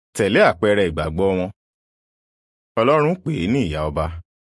tẹ̀lé àpẹẹrẹ ìgbàgbọ́ wọn. Ọlọ́run pè é ní ìyá ọba.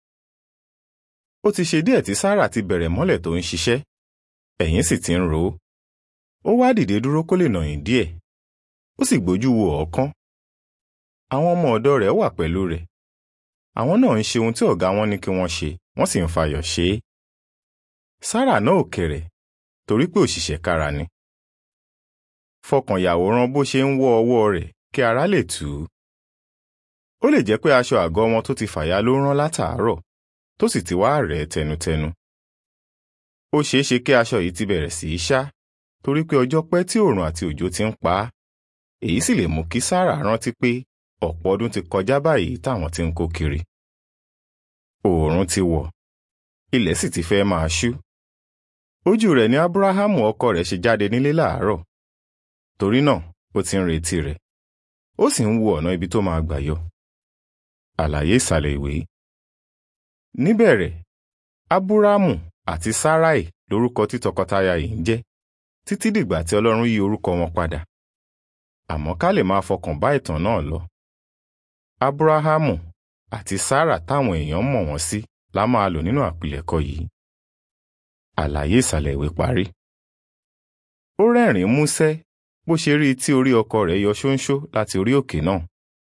Ó ti ṣe díẹ̀ tí Sárà ti bẹ̀rẹ̀ mọ́lẹ̀ tó ń ṣiṣẹ́, ẹ̀yìn sì ti ń ro ó. Ó wá dìde dúró kó lè nàyìn díẹ̀, ó sì gbójú wo ọ̀ọ́kán. Àwọn ọmọ ọ̀dọ̀ rẹ̀ wà pẹ̀lú rẹ̀. Àwọn náà ń ṣe ohun tí ọ̀gá wọn ní kí wọ́n ṣe, wọ́n sì ń fayọ̀ ṣe é. Sárà náà ò kẹ̀rẹ̀, torí pé òṣìṣẹ́ kára ni. Fọkàn yàwòrán bó ṣe ń wọ́ ọwọ́ rẹ̀ kí ara lè tù ú. Ó lè jẹ́ pé aṣọ àgọ́ wọn tó ti fàya ló rán látàárọ̀, tó sì ti wá rẹ̀ tẹnutẹnu. Ó ṣeé ṣe kí aṣọ yìí ti bẹ̀rẹ̀ sí í ṣá, torí pé ọjọ́ pẹ́ tí òòrùn àti òjò ti ń pa á. Èyí sì lè mú kí Sárà rántí pé ọ̀pọ̀ ọdún ti kọjá báyìí táwọn ti ń kó kiri. Òòrùn ti wọ̀, ilẹ̀ sì ti fẹ́ máa ṣú. Ojú rẹ̀ ni Ábúráhámù ọkọ rẹ̀ ṣe jáde nílé láàárọ̀. Torí náà, ó ti ń retí rẹ̀. Ó sì ń wo ọ̀nà ibi tó máa gbà yọ. Àlàyé ìsàlẹ̀ ìwé. Níbẹ̀rẹ̀, Ábúráhámù àti Sáráì lórúkọ tí tọkọtaya yìí ń jẹ́, títí dìgbà tí Ọlọ́run yí orúkọ wọn padà. Àmọ́ ká lè máa fọkàn bá ìtàn náà lọ. Ábúráhámù àti Sárà táwọn èèyàn mọ̀ wọ́n sí la máa lò nínú àpilẹ̀kọ yìí. Àlàyé ìsàlẹ̀ ìwé parí. Ó rẹ́rìn-ín músẹ́ bó ṣe rí i tí orí ọkọ rẹ̀ yọ ṣóńṣó láti orí òkè náà.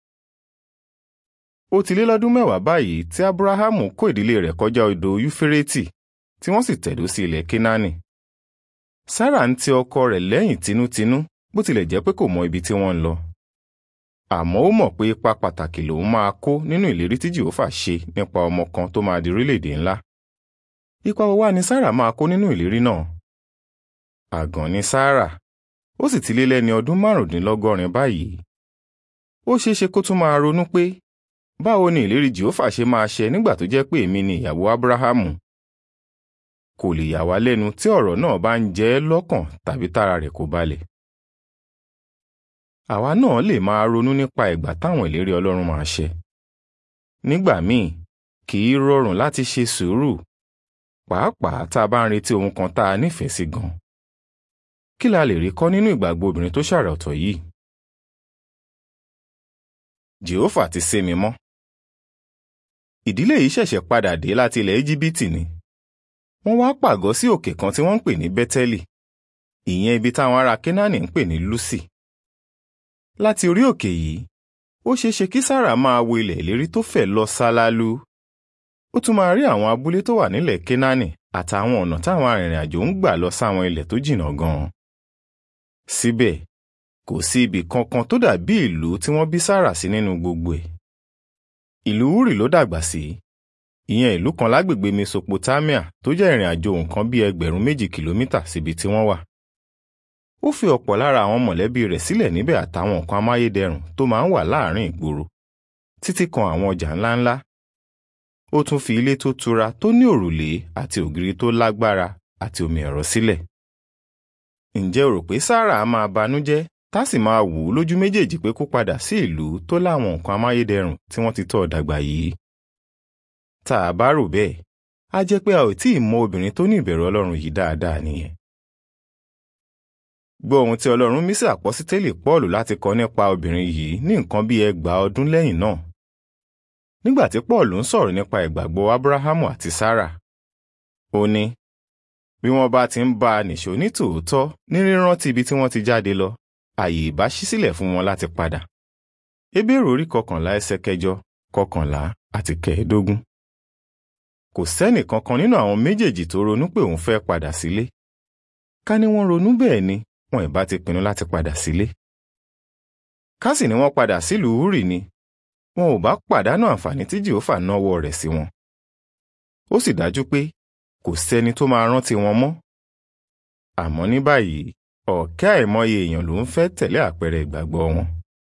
Ó ti lé lọ́dún mẹ́wàá báyìí tí Ábúráhámù kó ìdílé rẹ̀ kọjá odò Yúférésì tí wọ́n sì tẹ̀dó sí ilẹ̀ Kénáánì. Sárà ń ti ọkọ rẹ̀ lẹ́yìn tinútinú bó tilẹ̀ jẹ́ pé kò mọ ibi tí wọ́n ń lọ. Àmọ́ ó mọ̀ pé ipa pàtàkì lòun máa kó nínú ìlérí tí Jèhófà ṣe nípa ọmọ kan tó máa di orílẹ̀-èdè ńlá. Ipa wo wá ni Sárà máa kó nínú ìlérí náà? Àgàn ni Sárà, ó sì ti lé lẹ́ni ọdún márùndínlọ́gọ́rin báyìí. Ó ṣeé ṣe kó tún máa ronú pé báwo ni ìlérí Jèhófà ṣe máa ṣẹ nígbà tó jẹ́ pé èmi ni ìyàwó Ábúráhámù? Kò lè yà wá lẹ́nu tí ọ̀rọ̀ náà bá ń jẹ ẹ́ lọ́kàn tàbí tára rẹ̀ kò balẹ̀. Àwa náà lè máa ronú nípa ìgbà táwọn ìlérí Ọlọ́run máa ṣẹ. Nígbà míì, kì í rọrùn láti ṣe sùúrù, pàápàá tá a bá ń retí ohun kan tá a nífẹ̀ẹ́ sí gan. Kí la lè rí kọ́ nínú ìgbàgbọ́ obìnrin tó ṣàrà ọ̀tọ̀ yìí? Jèhófà ti sé mi mọ́. Ìdílé yìí ṣẹ̀ṣẹ̀ padà dé láti ilẹ̀ Íjíbítì ni. Wọ́n wá pàgọ́ sí òkè kan tí wọ́n ń pè ní Bẹ́tẹ́lì, ìyẹn ibi táwọn ará Kénáánì ń pè ní Lúsì. Láti orí òkè yìí, ó ṣeé ṣe kí Sárà máa wo ilẹ̀ ìlérí tó fẹ̀ lọ sálálú. Ó tún máa rí àwọn abúlé tó wà nílẹ̀ Kénáánì àtàwọn ọ̀nà táwọn arìnrìn-àjò ń gbà lọ sáwọn ilẹ̀ tó jìnnà gan-an. Síbẹ̀, kò sí ibì kankan tó dàbí ìlú tí wọ́n bí Sárà sí nínú gbogbo ẹ̀. Ìlú Úrì ló dàgbà sí, ìyẹn ìlú kan lágbègbè Mesopotamia tó jẹ́ ìrìn àjò nǹkan bí ẹgbẹ̀rún méjì kìlómítà síbi tí wọ́n wà. Ó fi ọ̀pọ̀ lára àwọn mọ̀lẹ́bí rẹ̀ sílẹ̀ níbẹ̀ àtàwọn nǹkan amáyédẹrùn tó máa ń wà láàárín ìgboro, títí kan àwọn ọjà ńláńlá. Ó tún fi ilé tó tura tó ní òrùlé àti ògiri tó lágbára àti omi ẹ̀rọ sílẹ̀. Ǹjẹ́ o rò pé Sárà á máa banújẹ́ tá sì máa wù ú lójú méjèèjì pé kó padà sí ìlú tó láwọn nǹkan amáyédẹrùn tí wọ́n ti tọ́ ọ dàgbà yìí? Tá a bá rò bẹ́ẹ̀, á jẹ́ pé a ò tíì mọ obìnrin tó ní ìbẹ̀rù Ọlọ́run yìí dáadáa nìyẹn. Gbọ́ ohun tí Ọlọ́run mí sí àpọ́sítélì Pọ́ọ̀lù láti kọ nípa obìnrin yìí ní nǹkan bí ẹgbàá ọdún lẹ́yìn náà. Nígbà tí Pọ́ọ̀lù ń sọ̀rọ̀ nípa ìgbàgbọ́ Ábúráhámù àti Sárà, ó ní, bí wọ́n bá ti ń bá a nìṣó ní tòótọ́ ní rírántí ibi tí wọ́n ti jáde lọ, àyè ìbá ṣí sílẹ̀ fún wọn láti padà. Hébérù orí kọkànlá ẹsẹ̀ kẹjọ, kọkànlá àti kẹẹ̀ẹ́dógún. Kò sẹ́nì kankan nínú àwọn méjèèjì tó ronú pé òun fẹ́ padà sílé. Ká ní wọ́n ronú bẹ́ẹ̀ ni, wọn ìbá ti pinnu láti padà sílé. Ká sì ní wọ́n padà sílùú Úrì ni, wọn ò bá pàdánù àǹfààní tí Jèhófà náwó rẹ̀ sí wọn. Ó sì dájú pé kò sẹ́ni tó máa rántí wọn mọ́. Àmọ́ ní báyìí, ọ̀kẹ́ àìmọye èèyàn ló ń fẹ́ tẹ̀lé àpẹẹrẹ ìgbàgbọ́ wọn.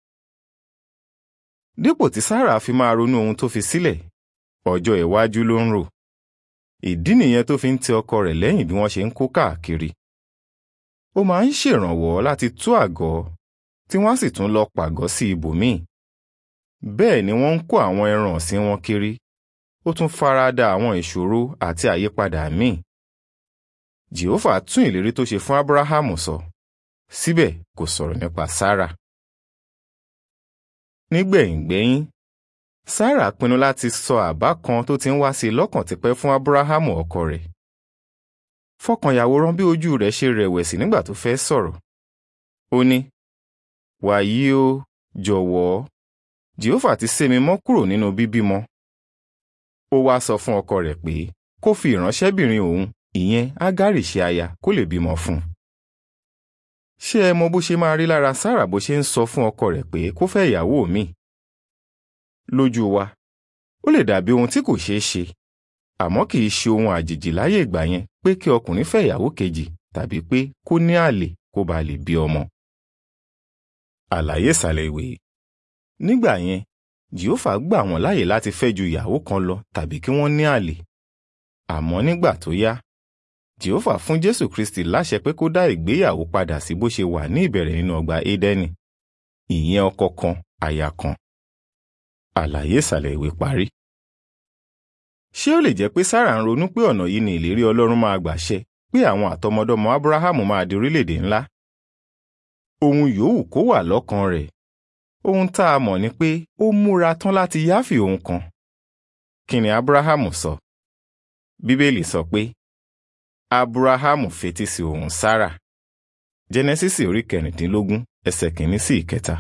Dípò tí Sárà fi máa ronú ohun tó fi sílẹ̀, ọjọ́ iwájú ló ń rò. Ìdí nìyẹn tó fi ń tẹ ọkọ rẹ̀ lẹ́yìn bí wọ́n ṣe ń kó káàkiri. Ó máa ń ṣèrànwọ́ láti tú àgọ́, tí wọ́n á sì tún lọ pàgọ́ sí ibòmíì. Bẹ́ẹ̀ ni wọ́n ń kó àwọn ẹran ọ̀sìn wọn kiri. Ó tún farada àwọn ìṣòro àti àyípadà míì. Jèhófà tún ìlérí tó ṣe fún Ábúráhámù sọ. Síbẹ̀ kò sọ̀rọ̀ nípa Sárà. nígbẹ̀yìngbẹ́yín Sárà pinnu láti sọ àbá kan tó ti ń wá sí i lọ́kàn tipẹ́ fún Ábúráhámù ọkọ rẹ̀. Fọkànyàwòrán bí ojú rẹ̀ ṣe rẹ̀wẹ̀sì nígbà tó fẹ́ sọ̀rọ̀. Ó ní, wàyí o jọ̀wọ́ Jèhófà ti sé mi mọ́ kúrò nínú bíbímọ. Ó wá sọ fún ọkọ rẹ̀ pé kó fi ìránṣẹ́bìnrin òun ìyẹn Ágárì ṣe aya kó lè bímọ fún un. Ṣé ẹ mọ bó ṣe máa rí lára Sárà bó ṣe ń sọ fún ọkọ rẹ̀ pé kó fẹ́ ìyàwó mi? Lójú wa, ó lè dàbí ohun tí kò ṣeé ṣe, àmọ́ kì í ṣe ohun àjèjì láyé ìgbà yẹn pé kí ọkùnrin fẹ́ ìyàwó kejì tàbí pé kó ní àlè kó ba lè bí ọmọ. Àlàyé ìsàlẹ̀ ìwé. Nígbà yẹn, Jèhófà gbà wọ́n láyè láti fẹ́ ju ìyàwó kan lọ tàbí kí wọ́n ní àlè. Àmọ́ nígbà tó yá, Jèhófà fún Jésù Kristi láṣẹ pé kó dá ìgbéyàwó padà sí bó ṣe wà ní ìbẹ̀rẹ̀ nínú ọgbà Édẹ́nì. Ìyẹn ọkọ kan, aya kan. Àlàyé ìsàlẹ̀ ìwé parí. Ṣé ó lè jẹ́ pé Sárà ń ronú pé ọ̀nà yìí ni ìlérí Ọlọ́run máa gbà ṣẹ pé àwọn àtọmọdọ́mọ Ábúráhámù máa di orílẹ̀-èdè ńlá? Ohun yòówù kó wà lọ́kàn rẹ̀. Ohun tá a mọ̀ ni pé ó múra tán láti yáfì ohun kan. Kí ni Ábúráhámù sọ? Bíbélì sọ pé Ábúráhámù fetí sí ohùn Sárà. Jẹ́nẹ́sísì orí kẹrìndínlógún ẹsẹ̀ kìíní sí ìkẹta.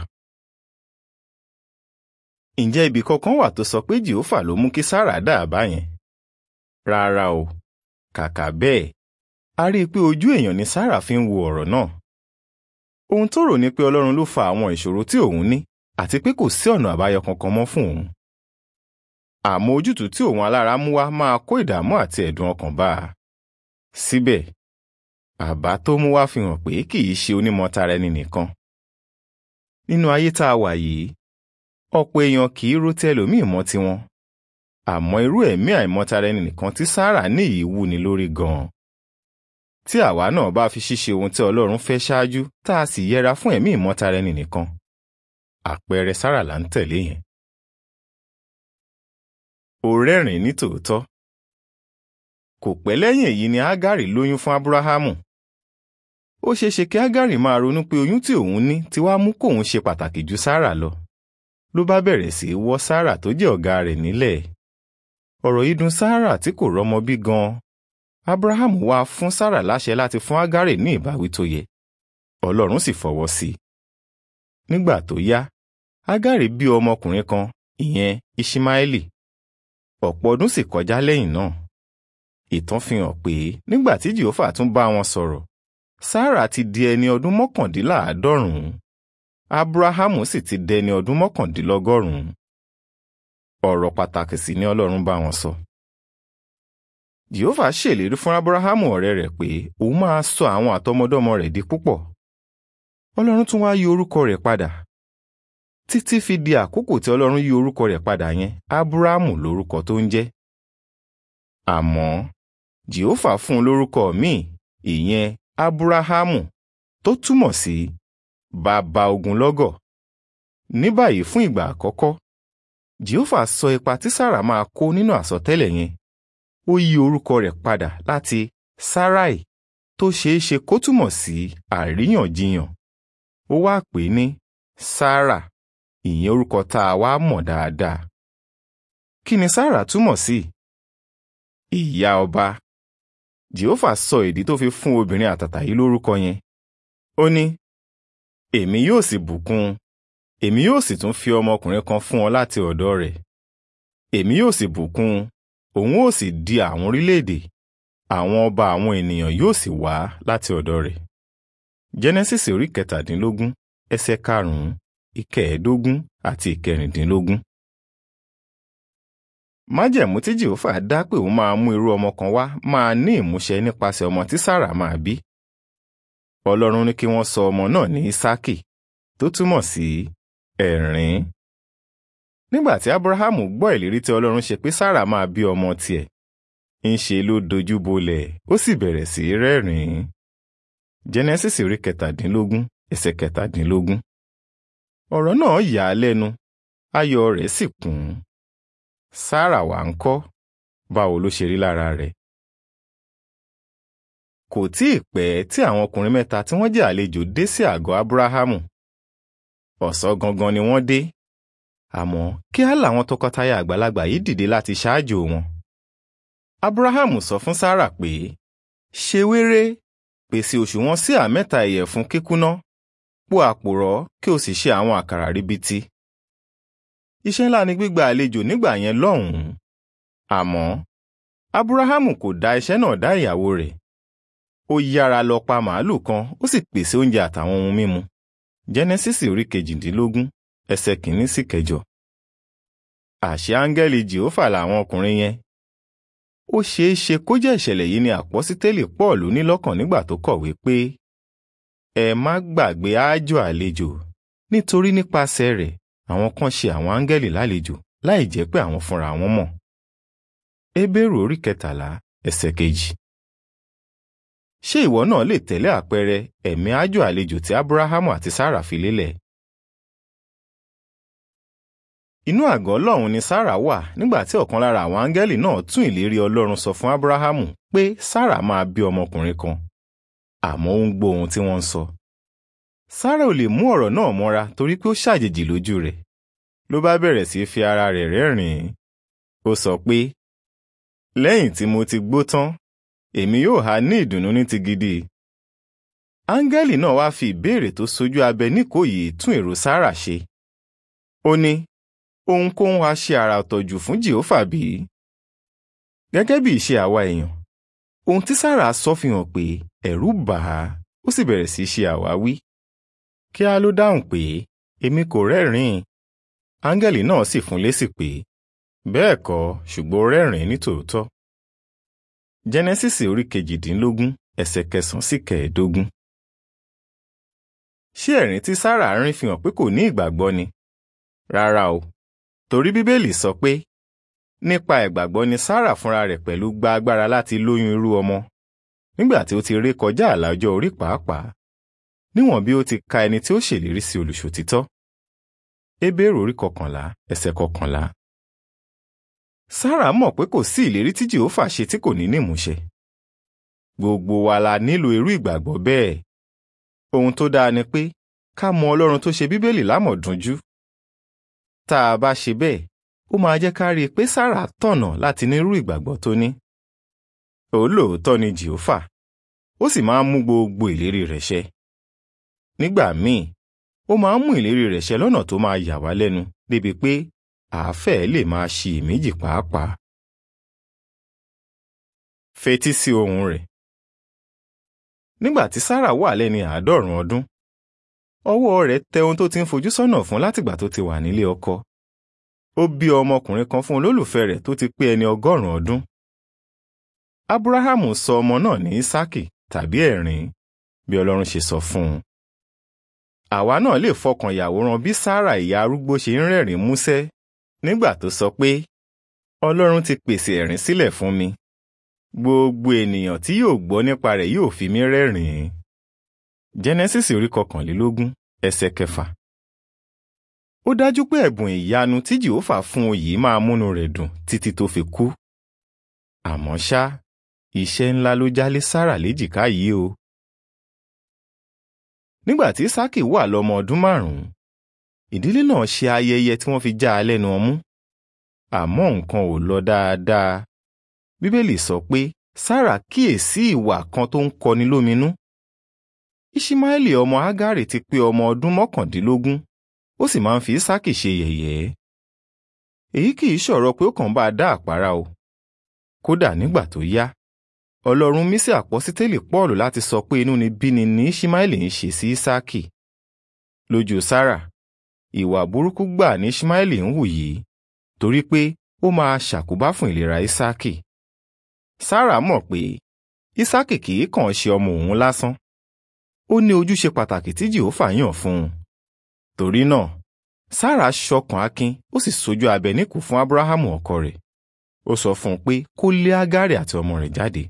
Ǹjẹ́ ibì kankan wà tó sọ pé Jèhófà ló mú kí Sárà dà á báyẹn? Rárá o, kàkà bẹ́ẹ̀, a rí i pé ojú èèyàn ni Sárà fi ń wo ọ̀rọ̀ náà. Ohun tó rò ní pé Ọlọ́run ló fa àwọn ìṣòro tí òun ní àti pé kò sí ọ̀nà àbáyọ kankan mọ́ fún òun. Àmọ́ ojútùú tí òun alára mú wá máa kó ìdààmú àti ẹ̀dùn ọkàn bá a. Síbẹ̀, àbá tó mú wá fi hàn pé kì í ṣe onímọ̀tara ẹni nìkan. Nínú ayé tá a wà yìí, ọ̀pọ̀ èèyàn kì í ro tẹlòmíì mọ́ tiwọn. Àmọ́ irú ẹ̀mí àìmọ̀tara ẹni nìkan tí Sárà ní yìí wú ni lórí gan-an. Tí àwa náà bá fi ṣíṣe ohun tí Ọlọ́run fẹ́ ṣáájú tá a sì yẹra fún ẹ̀mí ìmọ̀tara ẹni nìkan. Àpẹẹrẹ Sárà là ń tẹ̀lé yẹn. Ó rẹ́rìn ní tòótọ́. Kò pẹ́ lẹ́yìn èyí ni Ágárì lóyún fún Ábúráhámù. Ó ṣeéṣe kí Ágárì máa ronú pé oyún tí òun ní ti wá mú kóun ṣe pàtàkì ju Sárà lọ. Ló bá bẹ̀rẹ̀ sí í wọ́ Sárà tó jẹ́ ọ̀gá rẹ̀ nílẹ̀. Ọ̀rọ̀ yìí dùn Sárà tí kò rọ́mọ bí gan-an. Ábúráhámù wá fún Sárà láṣẹ láti fún Ágárì ní ìbáwí tó yẹ. Ọlọ́run sì fọwọ́ sí i. Nígbà tó yá, Ágárì bí ọmọkùnrin kan, ìyẹn Iṣímáẹ́lì. Ọ̀pọ̀ ọdún sì kọjá lẹ́yìn náà. Ìtàn fi hàn pé nígbà tí Jèhófà tún bá wọn sọ̀rọ̀, Sárà ti di ẹni ọdún mọ́kàndínláàádọ́rùn-ún. Ábúráhámù sì ti dẹni ọdún mọ́kàndínlọ́gọ́rùn-ún. Ọ̀rọ̀ pàtàkì sì ni Ọlọ́run bá wọn sọ. Jèhófà ṣèlérí fún Ábúráhámù ọ̀rẹ́ rẹ̀ pé òun máa sọ àwọn àtọmọdọ́mọ rẹ̀ di púpọ̀. Ọlọ́run tún wá yí orúkọ rẹ̀ padà. Títí fi di àkókò tí Ọlọ́run yí orúkọ rẹ̀ padà yẹn, Ábúráhámù lórúkọ tó ń jẹ́. Àmọ́ Jèhófà fún un lórúkọ míì, ìyẹn Ábúráhámù, tó túmọ̀ sí bàbá ogunlọ́gọ̀. Ní báyìí fún ìgbà àkọ́kọ́, Jèhófà sọ ipa tí Sárà máa kó nínú àsọtẹ́lẹ̀ yẹn. Ó yí orúkọ rẹ̀ padà láti Sáráì tó ṣeé ṣe kó túmọ̀ sí àríyànjiyàn. Ó wá pè é ní Sárà, ìyẹn orúkọ tá a wá mọ̀ dáadáa. Kí ni Sárà túmọ̀ sí? Ìyá ọba. Jèhófà sọ ìdí tó fi fún obìnrin àtàtà yìí lórúkọ yẹn. Ó ní, èmi yóò sì bùkún un èmi yóò sì tún fi ọmọkùnrin kan fún ọ láti ọ̀dọ̀ rẹ̀. Èmi yóò sì bùkún un, òun ó sì di àwọn orílẹ̀-èdè, àwọn ọba àwọn ènìyàn yóò sì wá láti ọ̀dọ̀ rẹ̀. Jẹ́nẹ́sísì orí kẹtàdínlógún, ẹsẹ̀ karùn-ún, ìkẹẹ̀ẹ́dógún àti ìkẹrìndínlógún. Májẹ̀mú tí Jèhófà dá pé òun máa mú irú ọmọ kan wá máa ní ìmúṣẹ nípasẹ̀ ọmọ tí Sárà máa bí. Ọlọ́run ní kí wọ́n sọ ọmọ náà ní Ísákì, tó túmọ̀ sí ẹ̀rín. Nígbà tí Ábúráhámù gbọ́ ìlérí tí Ọlọ́run ṣe pé Sárà máa bí ọmọ tiẹ̀, ń ṣe ló dojú bolẹ̀, ó sì bẹ̀rẹ̀ sí í rẹ́rìn-ín. Jẹ́nẹ́sísì orí kẹtàdínlógún, ẹsẹ̀ kẹtàdínlógún. Ọ̀rọ̀ náà yà á lẹ́nu, ayọ̀ rẹ̀ sì kún. Sárà wá ń kọ́, báwo ló ṣe rí lára rẹ̀? Kò tí ì pẹ́ tí àwọn ọkùnrin mẹ́ta tí wọ́n jẹ́ àlejò dé sí àgọ́ Ábúráhámù. Ọ̀sán gangan ni wọ́n dé. àmọ́ kíá làwọn tọkọtaya àgbàlagbà yìí dìde láti ṣáájú wọn. abrahamu sọ fún sára pé ṣe wéré pèsè òṣùwọ̀n síà mẹ́ta ìyẹ̀fun kíkúná po àpòrọ́ kí o sì ṣe àwọn àkàrà ríbitì. iṣẹ́ ńlá ni gbígba àlejò nígbà yẹn lọ́hùn-ún àmọ́ abrahamu kò dá iṣẹ́ náà dá ìyàwó rẹ̀ ó yára lọ pa màálù kan ó sì pèsè oúnjẹ àtàwọn ohun mímu jẹ́nẹ́sísì orí kejìdínlógún ẹsẹ̀ kìíní sí kẹjọ. àṣẹ áńgẹ́lì jehova làwọn ọkùnrin yẹn ó ṣeé ṣe kó jẹ́ ìṣẹ̀lẹ̀ yìí ni àpọ́sítélì pọ́ọ̀lù ní lọ́kàn nígbà tó kọ̀wé pé ẹ má gbàgbé àjò àlejò nítorí nípasẹ̀ rẹ̀ àwọn kan ṣe àwọn áńgẹ́lì lálejò láì jẹ́ pé àwọn fúnra wọn mọ̀. Hébérù orí kẹtàlá ẹsẹ̀ kejì. Ṣé ìwọ náà lè tẹ̀lé àpẹẹrẹ ẹ̀mí àjò àlejò tí Ábúráhámù àti Sárà fi lélẹ̀? Inú àgọ́ Ọlọ́run ni Sárà wà nígbà tí ọ̀kan lára àwọn áńgẹ́lì náà tún ìlérí Ọlọ́run sọ fún Ábúráhámù pé Sárà máa bí ọmọkùnrin kan. Àmọ́ ó ń gbọ́ ohun tí wọ́n ń sọ. Sárà ò lè mú ọ̀rọ̀ náà mọ́ra torí pé ó ṣàjèjì lójú rẹ̀. Ló bá bẹ̀rẹ̀ sí fi ara rẹ̀ rẹ́rìn-ín. Ó sọ pé lẹ́yìn tí mo ti gbó tán èmi yóò há ní ìdùnnú ní ti gidi. áńgẹ́lì náà wá fi ìbéèrè tó sojú abẹ níkòyí tún èrò sára ṣe. ó ní ohunkóhun wá ṣe àrà ọ̀tọ̀ jù fún jehova bí? gẹ́gẹ́ bí ìṣe àwa èèyàn ohun tí sára sọ fi hàn pé ẹ̀rù bà á ó sì bẹ̀rẹ̀ sí ṣe àwáwí. kíá ló dáhùn pé èmi kò rẹ́rìn-ín áńgẹ́lì náà sì fún lésì pé bẹ́ẹ̀ kọ́ ṣùgbọ́n rẹ́rìn-ín ní tòótọ́. jẹ́nẹ́sísì orí kejìdínlógún ẹsẹ̀ kẹsàn-án sí kẹẹ̀ẹ́dógún. ṣé ẹ̀rín tí sára rín fi hàn pé kò ní ìgbàgbọ́ ni? rárá o torí bíbélì sọ pé nípa ìgbàgbọ́ ni sára fúnra rẹ̀ pẹ̀lú gba agbára láti lóyún irú ọmọ nígbà tí ó ti ré kọjá àlà ọjọ́ orí pàápàá níwọ̀n bí ó ti ka ẹni tí ó ṣèlérí sí olùṣòtítọ́. Hébérù orí kọkànlá ẹsẹ̀ kọkànlá sára mọ̀ pé kò sí ìlérí tí jehova ṣe tí kò ní ní ìmúṣẹ. gbogbo wa la nílò irú ìgbàgbọ́ bẹ́ẹ̀. ohun tó dáa ni pé ká mọ ọlọ́run tó ṣe bíbélì lámọ̀dúnjú. tá a bá ṣe bẹ́ẹ̀ ó máa jẹ́ ká rí i pé sára tọ̀nà láti ní irú ìgbàgbọ́ tó ní. olóòótọ́ ni jehova ó sì máa ń mú gbogbo ìlérí rẹ̀ ṣẹ. nígbà míì ó máa ń mú ìlérí rẹ̀ ṣẹ lọ́nà tó máa yà wá lẹ́nu débi pé àáfẹ́ lè máa ṣiyèméjì pàápàá. Fetí sí ohùn rẹ̀. Nígbà tí Sárà wà lẹ́ni àádọ́rùn-ún ọdún, ọwọ́ rẹ̀ tẹ ohun tó ti ń fojú sọ́nà fún látìgbà tó ti wà nílé ọkọ. Ó bí ọmọkùnrin kan fún olólùfẹ́ rẹ̀ tó ti pé ẹni ọgọ́rùn-ún ọdún. Ábúráhámù sọ ọmọ náà ní Ísákì tàbí ẹ̀rín bí Ọlọ́run ṣe sọ fún un. Àwa náà lè fọkàn yàwòrán bí Sárà ìyá arúgbó ṣe ń rẹ́rìn músẹ́ nígbà tó sọ pé ọlọ́run ti pèsè ẹ̀rín sílẹ̀ fún mi gbogbo ènìyàn tí yóò gbọ́ nípa rẹ̀ yóò fi mí rẹ́rìn-ín jẹ́nẹ́sísì orí kọkànlélógún ẹsẹ̀ kẹfà ó dájú pé ẹ̀bùn ìyanu tí jehova fún un yìí máa múnú rẹ̀ dùn títí tó fi kú àmọ́ ṣá iṣẹ́ ńlá ló jálé sára léjìká yìí o nígbà tí sákì wà lọ́mọ ọdún márùn-ún ìdílé náà ṣe ayẹyẹ tí wọ́n fi já a lẹ́nu ọmú àmọ́ nǹkan ò lọ dáadáa bíbélì sọ pé sára kíyèsí ìwà kan tó ń kọni lóminú ìṣímáẹ́lì ọmọ ágárì ti pé ọmọ ọdún mọ́kàndínlógún ó sì máa ń fi ísákì ṣe yẹ̀yẹ́ èyí kì í ṣọ̀rọ̀ pé ó kàn bá a dá àpárá o kódà nígbà tó yá ọlọ́run mí sí àpọ́sítélì pọ́ọ̀lù láti sọ pé inú ni bíni ní ìṣímáẹ́lì ń ṣe sí ísákì lójú sára ìwà burúkú gbà ní Ishmaeli ń hù yìí torí pé ó máa ṣàkóbá fún ìlera Ísákì. Sára mọ̀ pé Ísákì kì í kàn ṣe ọmọ òun lásán. Ó ní ojúṣe pàtàkì tí Jèhófà yàn fún un. Torí náà, Sára ṣọkàn akin ó sì sojú abẹ níkù fún Ábúráhámù ọkọ rẹ̀. Ó sọ fún un pé kó lé Ágárì àti ọmọ rẹ̀ jáde.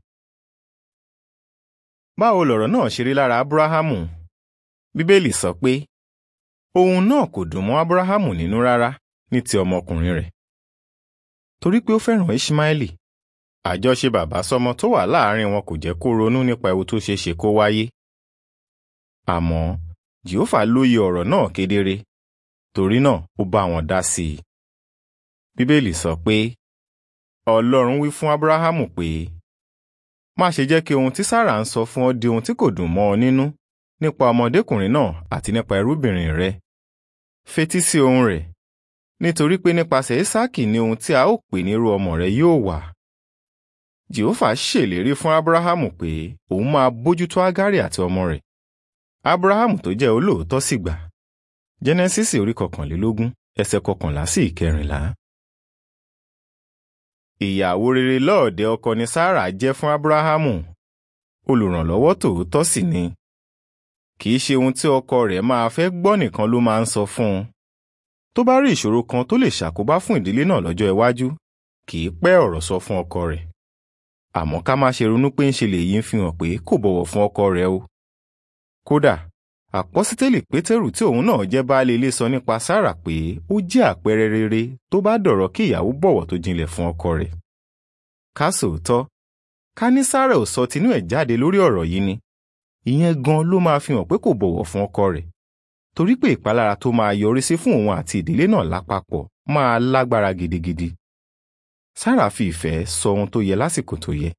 Báwo lọ̀rọ̀ náà ṣe rí lára Ábúráhámù? Bíbélì sọ pé ohun náà kò dùn mọ́ Ábúráhámù nínú rárá ní ti ọmọkùnrin rẹ̀. Torí pé ó fẹ́ràn Ishmaeli, àjọṣe bàbá sọmọ tó wà láàárín wọn kò jẹ́ kó ronú nípa ewu tó ṣeé ṣe kó wáyé. Àmọ́ Jèhófà lóye ọ̀rọ̀ náà kedere. torí náà ó bá wọn dá sí i. bíbélì sọ pé ọlọ́run wí fún ábúráhámù pé má ṣe jẹ́ kí ohun tí sára ń sọ fún ọ di ohun tí kò dùn mọ́ ọ nínú nípa ọmọdékùnrin náà àti nípa ẹrúbìnrin rẹ fetí sí ohùn rẹ̀ nítorí pé nípasẹ̀ ísáàkì ni ohun tí a ó pè ní irú ọmọ rẹ yóò wà jehova ṣèlérí fún ábúráhámù pé òun máa bójútó ágárì àti ọmọ rẹ̀ ábúráhámù tó jẹ́ olóòótọ́ sì gbà jẹ́nẹ́sísì orí kọkànlélógún ẹsẹ̀ kọkànlá sí ìkẹrìnlá. ìyàwó rere lọ́ọ̀dẹ̀ ọkọ ni sára jẹ́ fún ábúráhámù olùrànlọ́wọ́ tòótọ́ sì ni kì í ṣe ohun tí ọkọ rẹ̀ máa fẹ́ gbọ́ nìkan ló máa ń sọ fún un tó bá rí ìṣòro kan tó lè ṣàkóbá fún ìdílé náà lọ́jọ́ iwájú kì í pẹ́ ọ̀rọ̀ sọ fún ọkọ rẹ̀ àmọ́ ká má ṣe ronú pé ń ṣe lèyí ń fi hàn pé kò bọ̀wọ̀ fún ọkọ rẹ̀ o kódà àpọ́sítélì pétérù tí òun náà jẹ́ baálé ilé sọ nípa sára pé ó jẹ́ àpẹẹrẹ rere tó bá dọ̀rọ̀ kí ìyàwó bọ̀wọ̀ tó jinlẹ̀ fún ọkọ rẹ̀ ká sòótọ́ ká ní sára ò sọ tinú ẹ̀ jáde lórí ọ̀rọ̀ yìí ni ìyẹn gan ló máa fi hàn pé kò bọ̀wọ̀ fún ọkọ rẹ̀ torí pé ìpalára tó máa yọrí sí fún òun àti ìdílé náà lápapọ̀ máa lágbára gidigidi sára fi ìfẹ́ sọ ohun tó yẹ lásìkò tó yẹ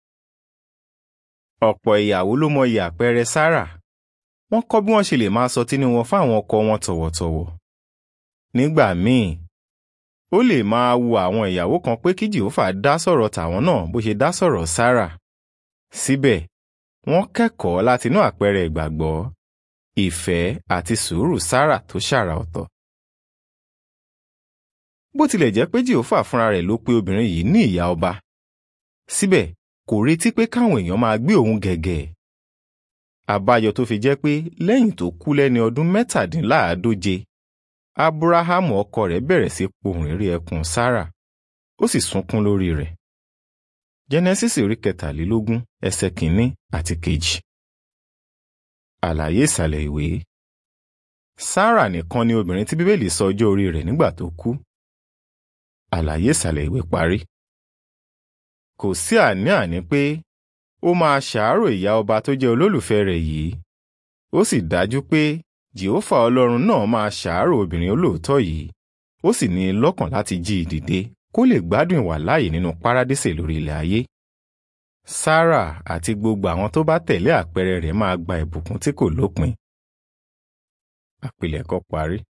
ọ̀pọ̀ ìyàwó ló mọyì àpẹẹrẹ sára wọ́n kọ́ bí wọ́n ṣe lè máa sọ tinú wọn fáwọn ọkọ wọn tọ̀wọ̀tọ̀wọ̀ nígbà míì ó lè máa wu àwọn ìyàwó kan pé kí jehova dá sọ̀rọ̀ tàwọn náà bó ṣe dá sọ̀rọ̀ sára síbẹ̀ wọ́n kẹ́kọ̀ọ́ látinú àpẹẹrẹ ìgbàgbọ́ ìfẹ́ àti sùúrù sára tó ṣàrà ọ̀tọ̀. bó tilẹ̀ jẹ́ pé jehova fúnra rẹ̀ ló pe obìnrin yìí ní ìyá ọba síbẹ̀ kò retí pé káwọn èèyàn máa gbé òun gẹ̀gẹ̀. àbáyọ tó fi jẹ́ pé lẹ́yìn tó kú lẹ́ni ọdún mẹ́tàdínláàádóje ábúráhámù ọkọ rẹ̀ bẹ̀rẹ̀ sí pohùn réré ẹkún sára ó sì sunkún lórí rẹ̀. jẹ́nẹ́sísì orí kẹtàlélógún ẹsẹ̀ kìíní àti kejì. àlàyé ìsàlẹ̀ ìwé sára nìkan ni obìnrin tí bíbélì sọ ọjọ́ orí rẹ̀ nígbà tó kú. àlàyé ìsàlẹ̀ ìwé parí kò sí àní-àní pé ó máa ṣàárò ìyá ọba tó jẹ́ olólùfẹ́ rẹ̀ yìí ó sì dájú pé jehova ọlọ́run náà máa ṣàárò obìnrin olóòótọ́ yìí ó sì ní i lọ́kàn láti jí i dìde kó lè gbádùn ìwà láàyè nínú párádísè lórí ilẹ̀ ayé sára àti gbogbo àwọn tó bá tẹ̀lé àpẹẹrẹ rẹ̀ máa gba ìbùkún tí kò lópin àpilẹ̀kọ parí.